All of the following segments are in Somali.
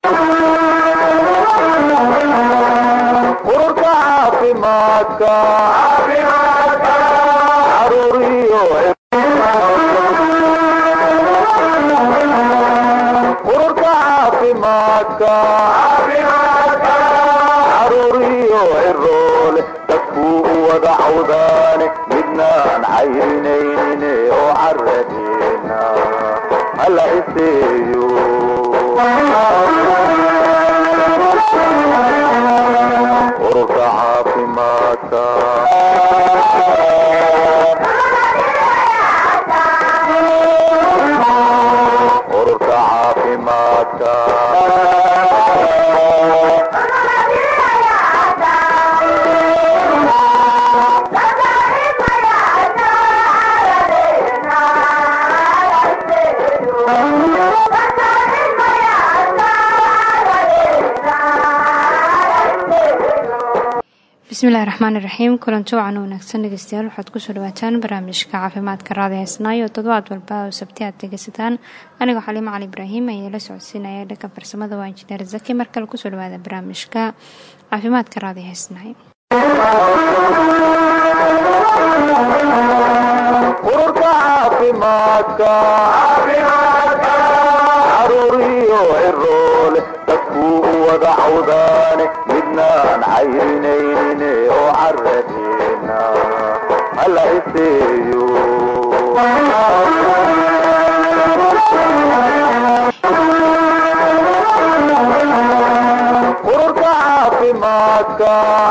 ururka caafimaadka caruuriyo ururka caafimaadka caruuriyo ciroole dadkuu u wada cawdaane midnaan cayrinaynin oo caradeena hala iseeyo ururka caafimaadka ururka caafimaadka bismillahi raxmaani raxiim kulanti wacan wanaagsan dhegeystayaal waxaad kusoo dhawaataan barnaamijka caafimaadka raadi heesnaayo toddobaad walba oo sabti aad dhegeysataan anigoo xaliimo cali ibraahim ayaa la socodsiinaya dhanka farsamada waa injineer zaki mar kale kusoo dhawaada barnaamijka caafimaadka raadi heesnaay ururka caafimaadka caruuriyo ciroole dadkuu u wada cawdaane midnaan cayrinaynin oo caradeena hala iseeyo ururka caafimaadka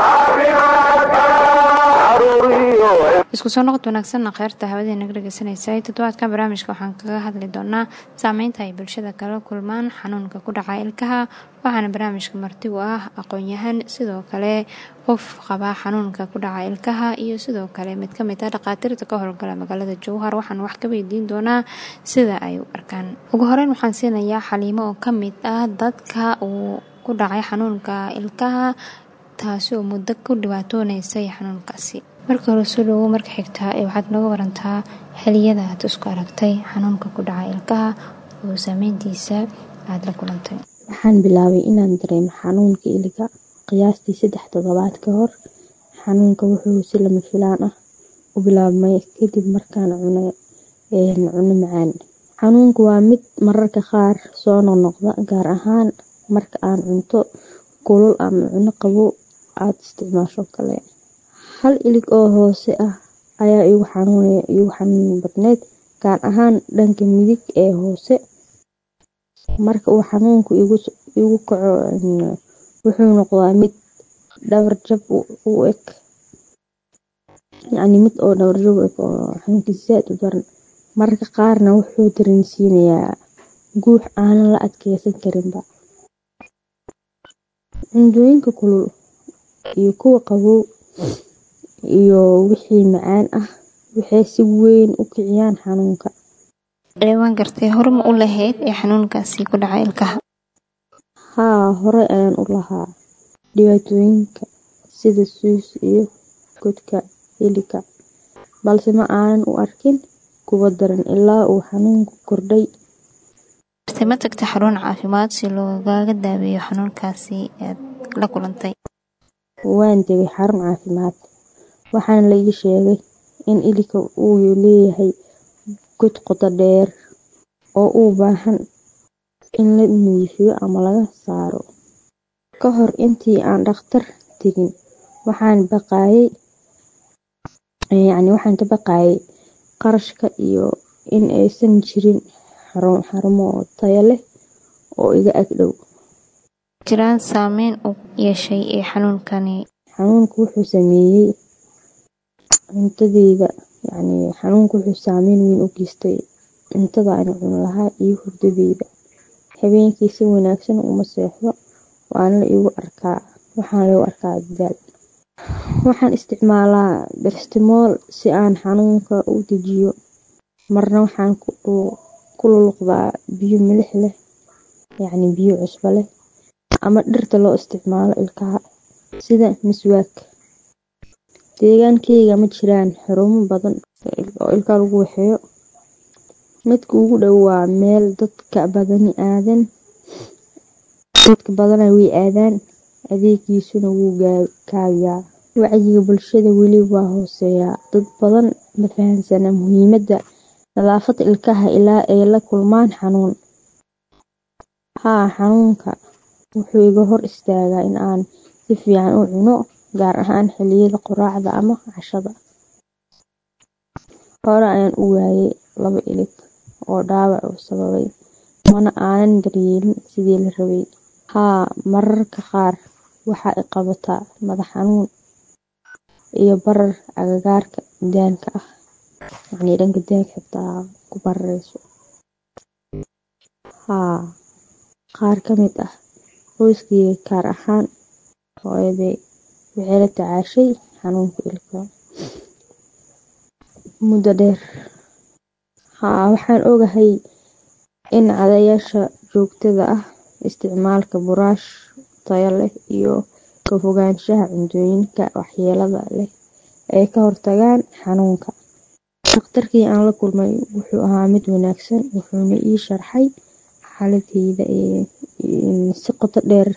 caruuriyo isku soo noqod wanaagsanna kheyrta hawadii naga dhegeysanaysa toddobaadkan barnaamijka waxaan kaga hadli doonaa saameynta ay bulshada kala kulmaan xanuunka ku dhaca ilkaha waxaana barnaamijka marti u ah aqoon-yahan sidoo kale qof qaba xanuunka ku dhaca ilkaha iyo sidoo kale mid kamid ah dhakhaatiirta ka howlgala magaalada jowhar waxaan wax ka weydiin doonaa sida ay u arkaan ugu horeyn waxaan siinayaa xaliimo oo kamid ah dadka uu ku dhacay xanuunka ilkaha taasi oo muddo ku dhibaatooneysay xanuunkaasi marka hore soo dhawow marka xigtaa ee waxaad nooga warantaa xiliyada aad isku aragtay xanuunka ku dhaca ilkaha oo saameyntiisa aada la kulantay waxaan bilaabay inaan dareemo xanuunka iliga qiyaastii saddex toddobaad ka hor xanuunka wuxuu si lama filaan ah u bilaabmay kadib markaan cunay cuno macaan xanuunku waa mid mararka qaar soo noqnoqda gaar ahaan marka aan cunto kulul ama cuno qabow aada isticmaasho kale hal ilig oo hoose ah ayaa igu xanuunaya igu xanuun badneyd gaar ahaan dhanka midig ee hoose marka uu xanuunku igu kaco wuxuu noqdaa mid dhabarjab u eg yacni mid oo dhabarjab u eg oo xanuunkiisa zaad u daran mararka qaarna wuxuu dareensiinayaa guux aanan la adkeysan karinba cundooyinka kulul iyo kuwa qabow iyo wixii macaan ah waxay si weyn u kiciyaan xanuunka waan gartay horma u lahayd ee xanuunkaasi ku dhaca ilkaha haa horey ayaan u lahaa dhibaatooyinka sida suus iyo godka iliga balse ma aanan u arkin kuwa daran ilaa uu xanuunku kordhay ma tagta xarun caafimaad si loogaga daaweeyo xanuunkaasi aad la kulantay waan tegay xarun caafimaad waxaana la ii sheegay in iliga uu leeyahay god qoto dheer oo u baahan in la nadiifiyo ama laga saaro ka hor intii aan dhakhtar tegin waxaan baqaayay yacni waxaan ka baqaayay qarashka iyo in aysan jirin xarumo tayo leh oo iga ag dhow jiraan saameyn u yeeshay ee xanuunkani xanuunku wuxuu sameeyey cuntadeyda yacni xanuunku wuxuu saameyn weyn u geystay cuntada aan cuni lahaa iyo hurdadeyda habeenkii si wanaagsan uma seexdo waana la igu arkaa waxaana lagu arkaa dadaal waxaan isticmaalaa barstimool si aan xanuunka u dejiyo marna waxaan ku luluqdaa biyo milix leh yacni biyo cusbo leh ama dhirta loo isticmaalo ilkaha sida miswaak deegaankeyga ma jiraan xarumo badan oo ilkaha lagu waxeeyo midka ugu dhow waa meel dadka badani aadan dadka badana way aadaan adeegiisuna wuu kaabiyaa wacyiga bulshada weli waa hooseeyaa dad badan ma fahansana muhiimada nadaafada ilkaha ilaa ay la kulmaan xanuun haa xanuunka wuxuu iga hor istaagaa in aan si fiican u cuno gaar ahaan xiliyada quraacda ama cashada hore ayaan u waayay laba ilig oo dhaawac uu sababay mana aanan daryeelin sidii la rabay haa mararka qaar waxa i qabataa madax xanuun iyo barar agagaarka daanka ah yacnii dhanka daanka xitaa ku barareyso haa qaar ka mid ah qoyskayga gaar ahaan hooyaday waxay la tacaashay xanuunka ilkaha muddo dheer haa waxaan ogahay in cadayaasha joogtada ah isticmaalka buraash tayo leh iyo ka fogaanshaha cuntooyinka waxyeelada leh ay ka hortagaan xanuunka dhakhtarkii aan la kulmay wuxuu ahaa mid wanaagsan wuxuuna ii sharxay xaaladeyda si qoto dheer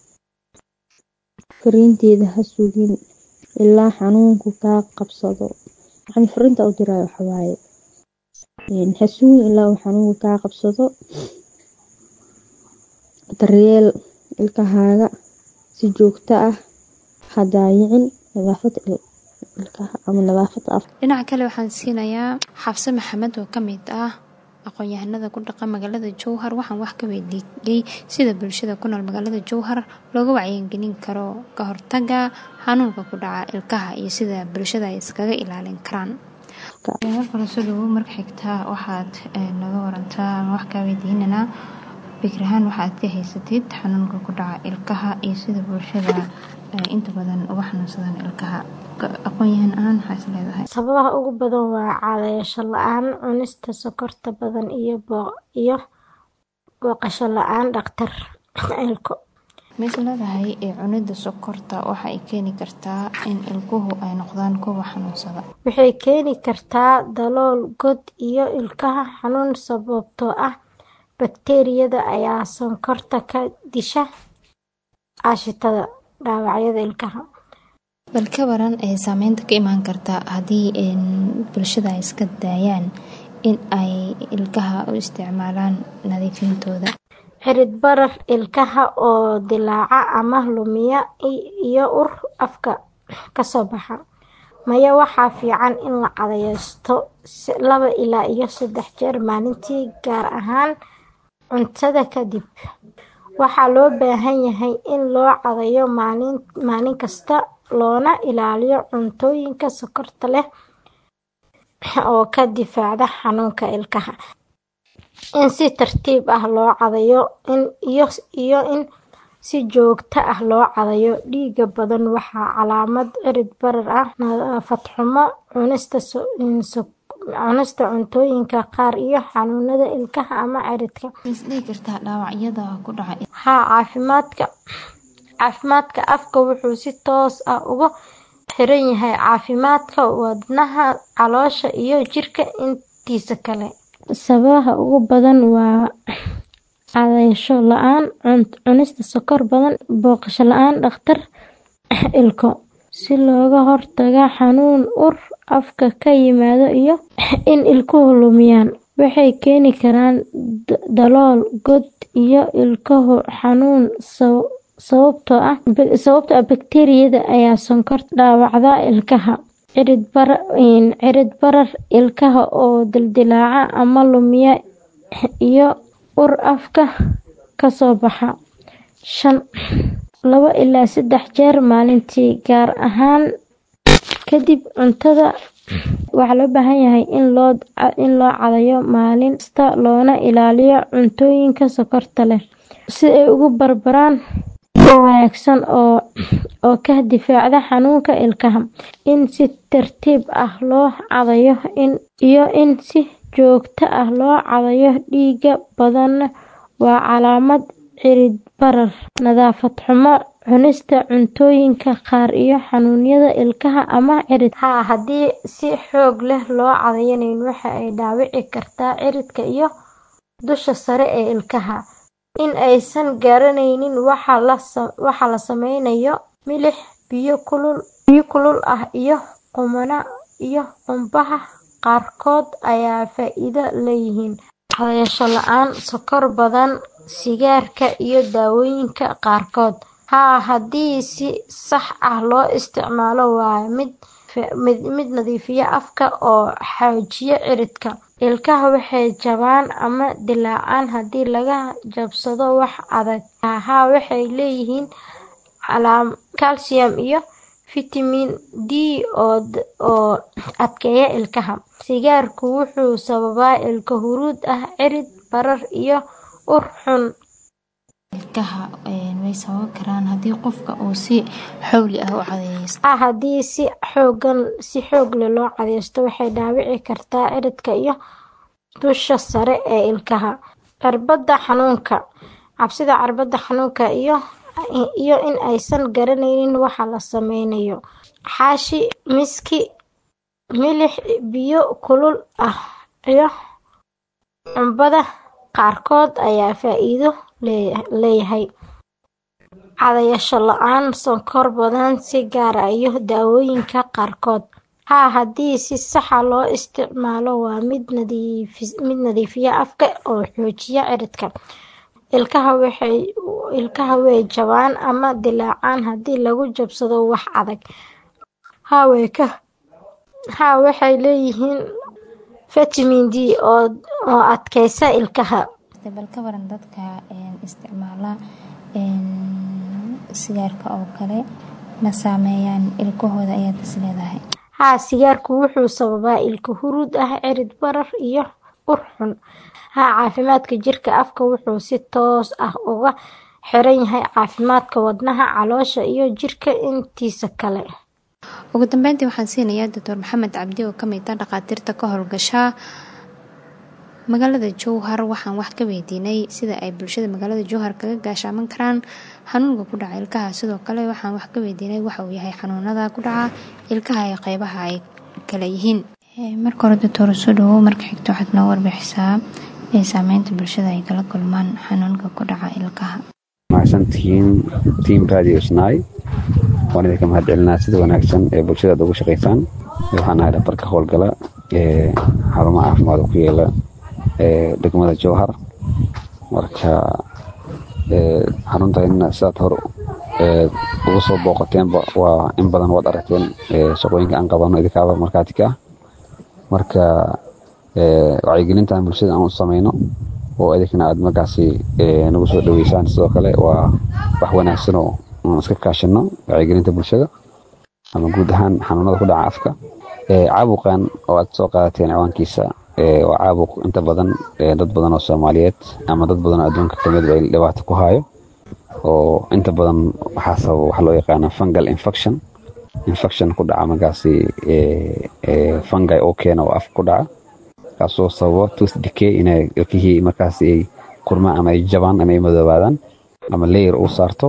fariinteeda ha sugin ilaa xanuunku kaa qabsado yacni fariinta u diraayo waxa waaye ha sugin ilaa uu xanuunku kaa qabsado daryeel ilkahaaga si joogto ah ha daayicin nadaafada ilkaha ama nadaafada afka dhinaca kale waxaan siinayaa xabse maxamed oo ka mid ah aqoon-yahanada ku dhaqa magaalada jowhar waxaan wax ka weydiiyey sida bulshada ku nool magaalada jowhar looga wacyigelin karo ka hortaga xanuunka ku dhaca ilkaha iyo sida bulshada ay iskaga ilaalin karaan markale soo dhawow marka xigtaa waxaad naga warantaa ama wax kaa weydiinanaa fikrahaan waxaad ka haysatid xanuunka ku dhaca ilkaha iyo sida bulshada ay inta badan uga xanuunsadaan ilkaha aqoon-yahan ahaan maxaa is leedahay sababaha ugu badan waa cadayasho la-aan cunista sokorta badan iyo iyo booqasho la-aan dhakhtar ilko ma is leedahay cunida sokorta waxa ay keeni kartaa in ilkuhu ay noqdaan kuwa xanuunsada waxay keeni kartaa dalool god iyo ilkaha xanuun sababtoo ah bakteeriyada ayaa sonkorta ka disha aashitada dhaawacyada ilkaha bal ka waran ee saameynta ka imaan karta haddii bulshada ay iska daayaan in ay ilkaha u isticmaalaan nadiifintooda xirid barar ilkaha oo dilaaca ama lumiya iyo ur afka kasoo baxa maya waxaa fiican in la cadaysto laba ilaa iyo saddex jeer maalintii gaar ahaan cuntada kadib waxaa loo baahan yahay in loo cadayo maalin kasta loona ilaaliyo cuntooyinka sokorta leh oo ka difaacda xanuunka ilkaha in si tartiib ah loo cadayo iyo in si joogto ah loo cadayo dhiiga badan waa calaamad cirid barar ah nadaafad xumo cunista cuntooyinka qaar iyo xanuunada ilkaha ama ciridka haa caafimaadka caafimaadka afka wuxuu si toos ah ugu xiran yahay caafimaadka wadnaha caloosha iyo jirka intiisa kale sababaha ugu badan waa cadayasho la-aan cunista sokor badan booqasho la-aan dhakhtar ilko si looga hortaga xanuun ur afka ka yimaado iyo in ilkuhu lumiyaan waxay keeni karaan dalool god iyo ilkahu xanuun sababtoo ah bakteeriyada ayaa sonkorta dhaawacda ilkaha cirid barar ilkaha oo dildilaaca ama lumiya iyo ur afka kasoo baxa shan labo ilaa saddex jeer maalintii gaar ahaan kadib cuntada waxaa loo baahan yahay in loo cadayo maalin kasta loona ilaaliyo cuntooyinka sokorta leh si ay ugu barbaraan wanaagsan oo ka difaacda xanuunka ilkaha in si tartiib ah loo cadayo iyo in si joogto ah loo cadayo dhiiga badan waa calaamad cirid barar nadaafad xumo cunista cuntooyinka qaar iyo xanuunada ilkaha ama cirid haa haddii si xoog leh loo cadaynayn waxa ay dhaawici kartaa ciridka iyo dusha sare ee ilkaha in aysan garanaynin waxa la sa- waxa la sameynayo milix biyo kulul biyo kulul ah iyo qumana iyo qumbaha qaarkood ayaa faa'iido leeyihiin qaadasho la-aan sokor badan sigaarka iyo daawooyinka qaarkood haa haddii si sax ah loo isticmaalo waa mid mid, mid nadiifiya afka oo xoojiya ciridka ilkaha waxay jabaan ama dilaacaan haddii laga jabsado wax adag haa waxay leeyihiin calaam calcium iyo fitamiin D oo d- oo adkeeya ilkaha sigaarku wuxuu sababaa ilko huruud ah cirid barar iyo ur xun ilkaha een, way sababi karaan haddii qofka uu si xowli ah u cadeysto ah haddii si xoogan si xoog leh loo cadeysto waxay dhaawici kartaa ciridka iyo dusha sare ee ilkaha cirbada xanuunka cabsida cirbada xanuunka iyo iyo in aysan garanaynin waxa la sameynayo xaashi miski milix biyo kulul ah iyo cumbada qaarkood ayaa faa'iido lee- leeyahay cadayasho la-aan sonkor badan si gaar ah iyo daawooyinka qaarkood haa haddii si saxa loo isticmaalo waa mid nadiifi- mid nadiifiya afka oo xoojiya ciridka ilkaha waxay ilkaha way jabaan ama dilaacaan haddii lagu jabsado wax adag haa way ka haa waxay leeyihiin fitamiin D oo oo adkeysa ilkaha bal ka waran dadka een, isticmaala een, sigaarka oo kale ma saameeyaan ilkahooda ayaad is leedahay haa sigaarku wuxuu sababaa ilko huruud ah cirid barar iyo ur xun haa caafimaadka jirka afka wuxuu si toos ah uga xiran yahay caafimaadka wadnaha caloosha iyo jirka intiisa kale ugu dambeyntii waxaan siinayaa doctor maxamed cabdi oo ka mid ah dhakhaatiirta ka howlgasha magaalada jowhar waxaan wax ka weydiinay sida ay bulshada magaalada jowhar kaga gaashaaman karaan xanuunka ku dhaca ilkaha sidoo kale waxaan wax ka weydiinay waxa uu yahay xanuunada ku dhaca ilkaha ee qeybaha ay kala yihiin Eh, marka hore doctor soo dhawow marka xigta waxaad noo warbixisaa ee saameynta bulshada ay kala kulmaan xanuunka ku dhaca ilkaha mahadsantihiin tiim radio snai waan idinka mahadcelinaa sida wanaagsan ee bulshada aad ugu shaqaysaan waxaan ahay dhabarka howlgala ee xarumaha caafimaad oo ku yeela ee degmada jowhar marka ee xaruntaina sidaad hor ee ugu soo booqateenba waa in badan waad aragteen ee shaqooyinka aan qabano idinkaaba markaatika ah marka ee wacyigelintan bulshada aan u sameyno oo idinkana aad markaasi ee, nagu soo dhaweysaan sidoo kale waa wax wanaagsan oo aan iska kaashano wacyigelinta bulshada ama guud ahaan xanuunada ku dhaca afka Ee, caabuqan oo aad soo qaadateen ciwaankiisa ee, waa caabuq inta badan ee, dad badan oo soomaaliyeed ama dad badan oo adduunka kamid ay dhibaato ku hayo oo inta badan waxaa sababa waxa loo yaqaana fungal infection infection ku dhaca markaasi ee, ee, fungi oo keena oo afka ku dhaca kaasoo sababa tooth decay inay ilkihii markaasi ay kurmaan ama ay jabaan ama ay madoobaadaan ama layer u saarto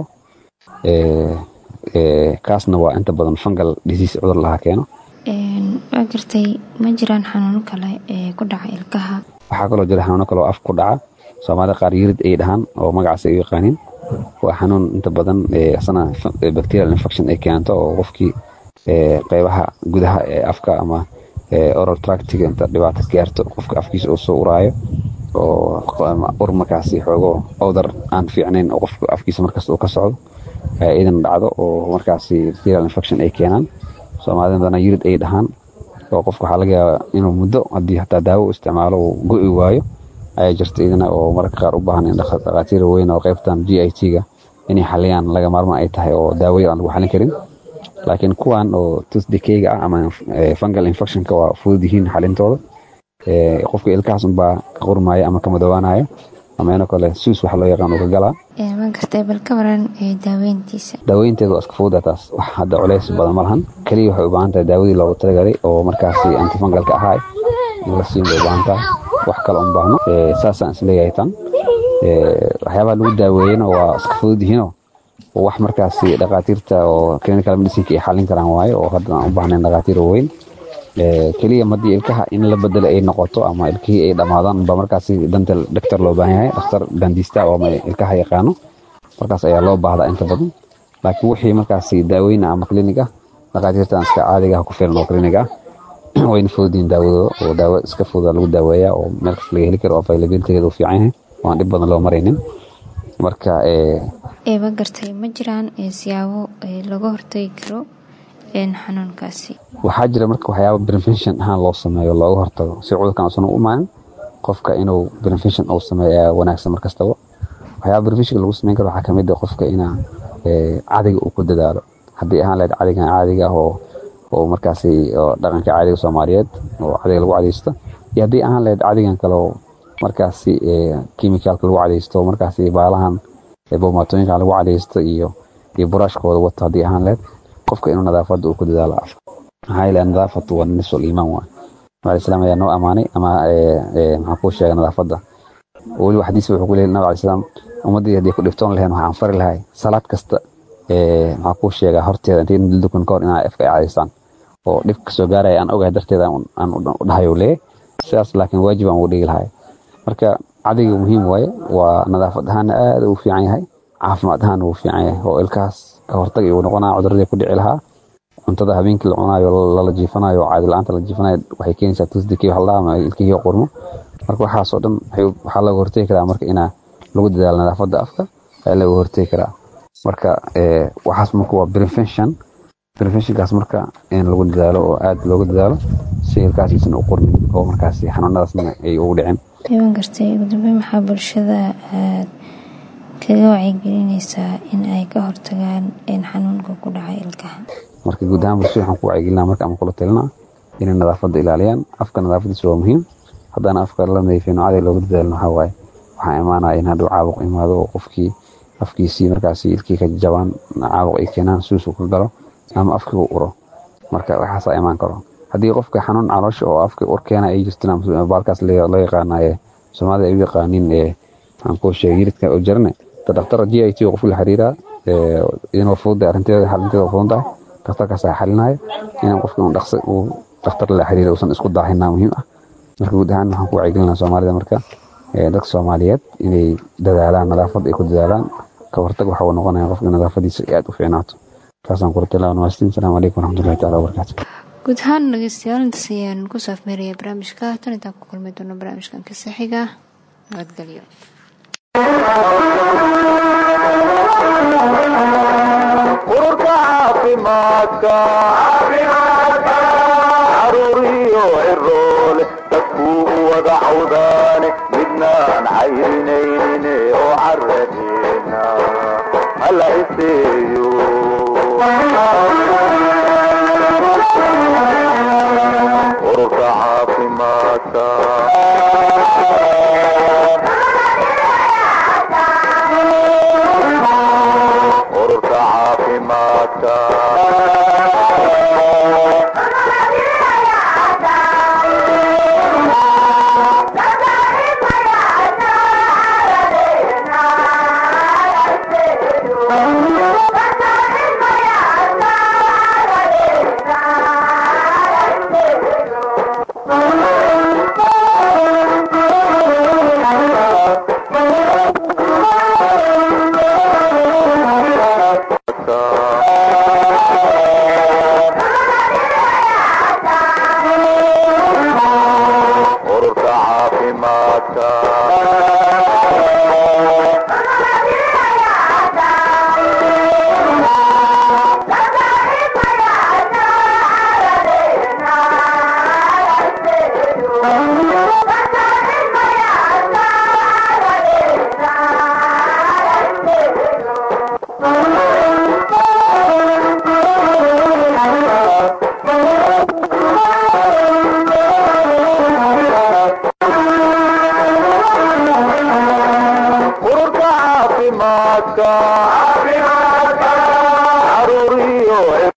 ee, ee, kaasna waa inta badan fungal disease cudur laha keeno Een, waa gartay ma jiraan xanuuno kale ee ku dhaca ilkaha waxaa kaloo jira xanuuno kale oo af ku dhaca soomaalida qaar yirid ay dhahaan oo magacaas ay u yaqaaniin waa xanuun inta badan ee, asana f- ee, bacterial infection ay keento oo qofkii ee, qeybaha gudaha ee afka ama ee, oral tractiga inta dhibaato gaarto qofka afkiisa uu soo uraayo oo q- ama ur markaasi xoogo odar aan fiicnayn oo qofka afkiisa markasta uu ka socdo ayaa iidan dhacdo oo markaasi bacterial infection ay keenaan soomaalida badana yirid ay dhahaan oo qofka waxaa laga yaabaa inuu muddo haddii hataa daawo u isticmaalo uu go'i waayo ayaa jirta idina oo mararka qaar u baahan in dhakha- dhakhaatiir weyn oo qaybtan g i t-ga inay xaliyaan laga maarmaan ay tahay oo daawoyin aan lagu xalin karin laakiin kuwan oo tooth decayga ah ama eh, fungal infectionka waa fudud yihiin xalintooda Eh, qofka ilkahaas unbaa ka qurmaya ama ka madoobaanaya ama inoo kale suus waxa loo yaqaan uu ka galaa Een, waa gartay bal ka waran ee daaweyntiisa daaweynteedu waa iska fududa taas wax hadda culays badan ma lahan keliya waxay u baahan tahay daawadii loogu talagalay oo markaasi antifungalka ahaa in la siin bay u baahan tahay wax kale un baahno Eh, saasaan isleeyahay tan Eh, waxyaabaha lagu daaweeyena waa iska fudud yihiinoo oo wax markaasi dhakhaatiirta oo clinical medicineka ay xalin karaan waaye oo hadda aan u baahnayn dhakhaatiir weyn keliya madii ilkaha in la bedelo ay noqoto ama ilkihii ay dhammaadaan ba markaasi danta dhaktar loo baahan yahay dhakhtar dandista oo ilkaha yaqaano markaas ayaa loo baahdaa inta badan laakiin wixii markaasi daaweyna ama klinig ah dhakhaatiirtan iska caadiga ku filan oo klinig ah wayna fududiin daawadooda oo daawo iska fududa lagu daaweeyaa oo meel kasta laga heli karo oo availabilitygeeda u fiican yahay oo aan dhib badan loo maraynin marka eeba gartay ma jiraan siyaabo laga hortagi karo xanuunkaasi waxaa jira marka waxyaaba prevention ahaan loo sameeyo looga hortago si cudurkan uusan u imaanin qofka inuu prevention uu sameeyo ayaa wanaagsan markastaba waxyaaba prevention lagu sameyn karo waxaa kamid ah qofka inaa cadiga uu ku dadaalo haddii ahaan lahayd cadigan caadiga ah oo oo markaasi dhaqanka caadiga soomaaliyeed oo cadiga lagu cadaysto iyo haddii ahaan lahayd cadigan kale oo markaasi chemicalka lagu cadaysto markaasi baalahan boomaatooyinkan lagu cadaysto iyo iyo buraashkooda wato haddii ahaan lahayd qofka inuu nadaafadda uu ku dadaalo afka maxaa yeele nadaafatu waa nisful iimaan waay nabi islaam ayaa noo amaanay ama maxaa kuu sheegay nadaafadda weliba xadiis wuxuu ku leeyahay nabi alai salaam ummaddii haddii ku dhiftoon lahayn waxaan fari lahay salaad kasta maxaa kuu sheegaa horteeda intay dukan ka hor inaa afka ay cadaystaan oo dhib kasoo gaaraya aan ogahay darteeda aan u dhahayo leeyahay sidaas laakiin waajib aan ugu dhigi lahay marka cadiga muhiim waaye waa nadaafad ahaana aad u fiican yahay caafimaad ahaan wuu fiican yahay oo ilkahaas ka hortag uu noqonaa cuduradii ku dhici lahaa cuntada habeenkii la cunaayo lala jiifanayo caadi la-aanta la jiifanayo waxay keenaysaa tusdikii haldhaa ama ilkihii qurmo marka waxaasoo dhan waxaa laga hortegi karaa marka inaa lagu dadaalo nadaafadda afka ayaa laga hortegi karaa marka waxaas marka waa prevention preventionkaas marka in lagu dadaalo oo aad looga dadaalo si ilkaasiisan u qurmin oo markaasi xanuunadaasna ay ugu dhicin iban gartay ugu dambeyn maxaa bulshada aad kaga wacyigelinaysaa in ay ka hortagaan xanuunka ku dhacay ilkaha marka guud ahaan bulshada waxaan ku wacyigelinaa marka ama kula talinaa inay nadaafadda ilaaliyaan afka nadaafadiisa waa muhiim haddana afka la nadiifin caadi looga dadaalin waxaa waaye waxaa imaanaya in hadduu caabuq imaado oo qofkii afkiisii markaasi ilkii ka jabaan caabuq ay keenaan suus uu ka galo ama afkii uu uro marka waxaasaa imaan karo haddii qofka xanuun caloosha oo afka ur keena ay jirtaan baalkaas loo yaqaanaye soomaalida ay u yaqaaniin aan kuu sheegay yiridka oo jarane dhakhtar g i t oo qofka la xiriiraa inuu fududahay arrinteeda xalinteeda fududan tahay dhakhtarkaas ayaa xalinaya inaan qofka uu dhaqsi uu dhakhtar la xiriira uusan isku daahinaa muhiim ah marka guud ahaan waxaan ku wacyigelinaa soomaalida marka dadka soomaaliyeed inay dadaalaan nadaafad ay ku dadaalaan ka hortag waxa uu noqonaya qofka nadaafadiisa ay aad u fiicnaato taasaan kula talaa namastiin asalaamu calaykum waraxmatullahi taala wabarakaatu guud ahaan dhegeystayaal intaas ayaan ku saafmeeraya barnaamijka tan intaan ku kulmi doono barnaamijkan ka saxiga nabadgelyo ururka caafimaadka caruuriyo ciroole dadkuu u wada cawdaane midnaan cayrinaynin oo caradeena hala iseeyo ururka caafimaadka ururka caafimaadka ururka caafimaadka ururka caafimaadka